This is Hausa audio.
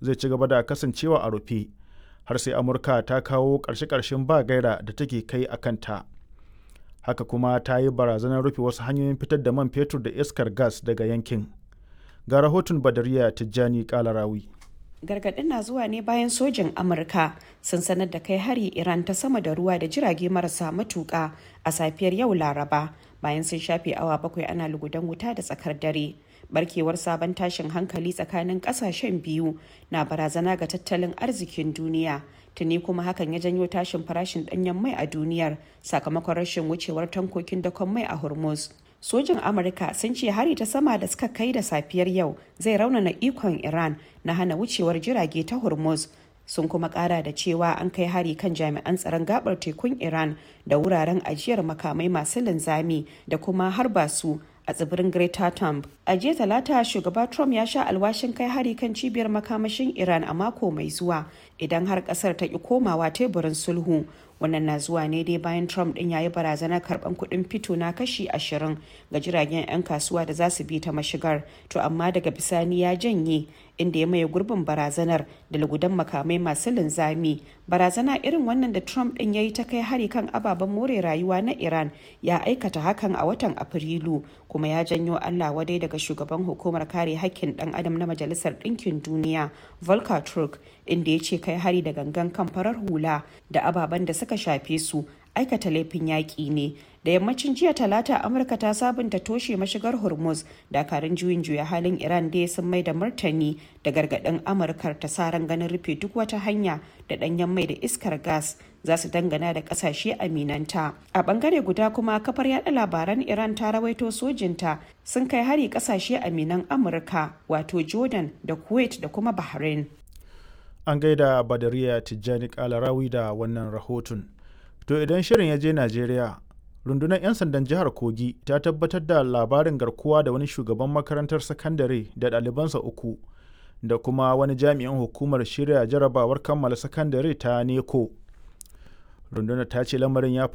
zai ci gaba da kasancewa a rufe har sai amurka ta kawo ƙarshe-ƙarshen ba gaira da take kai a kanta haka kuma ta yi barazanar rufe wasu hanyoyin fitar da man fetur da iskar gas daga yankin ga rahoton badariya tijjani kalarawi gargaɗin na zuwa ne bayan sojin amurka sun sanar da kai hari iran ta sama da ruwa da jirage marasa matuƙa a safiyar yau laraba bayan sun shafe awa bakwai ana lugudan wuta da tsakar dare barkewar sabon tashin hankali tsakanin ƙasashen biyu na barazana ga tattalin arzikin duniya tuni kuma hakan ya janyo tashin farashin ɗanyen mai a duniyar sakamakon rashin wucewar tankokin dakon mai a hormuz sojin amurka sun ce hari ta sama da suka kai da safiyar yau zai raunana ikon iran na hana wucewar jirage ta hormuz sun kuma kara da cewa an kai hari kan jami'an tsaron gabar tekun iran da wuraren ajiyar makamai masu linzami da kuma harba su a tsibirin Greater Thumb. A jiya talata shugaba Trump ya sha alwashin kai hari kan cibiyar makamashin Iran a mako mai zuwa idan har kasar ta ki komawa teburin sulhu. Wannan na zuwa ne dai bayan Trump din ya yi barazanar karban kuɗin fito na kashi ashirin ga jiragen 'yan kasuwa da za su bi ta mashigar. To amma daga bisani ya janye inda ya maye gurbin barazanar da lugudan makamai masu linzami. Barazana irin wannan da Trump din ya yi ta kai hari kan ababen more rayuwa na Iran ya aikata hakan a watan Afrilu kuma ya janyo Allah wadai daga shugaban hukumar kare hakkin dan adam na Majalisar Ɗinkin Duniya Volker Turk inda ya ce kai hari da gangan kan farar hula da ababen da suka shafe su aikata laifin yaƙi ne da yammacin jiya talata amurka ta sabunta toshe mashigar hormuz dakarun juyin juya halin iran dai sun mai da martani da gargaɗin amurkar ta sa ran ganin rufe duk wata hanya da ɗanyen mai da iskar gas za su dangana da ƙasashe aminanta a ɓangare guda kuma kafar yada labaran iran ta rawaito sojinta sun kai hari ƙasashe aminan amurka wato jordan da kuwait da kuma bahrain an gaida badariya tijjani kalarawi da wannan rahoton to idan shirin ya je najeriya rundunar 'yan sandan jihar kogi ta tabbatar da labarin garkuwa da wani shugaban makarantar sakandare da ɗalibansa uku da kuma wani jami'in hukumar shirya jarabawar kammala sakandare ta neko rundunar ta ce lamarin ya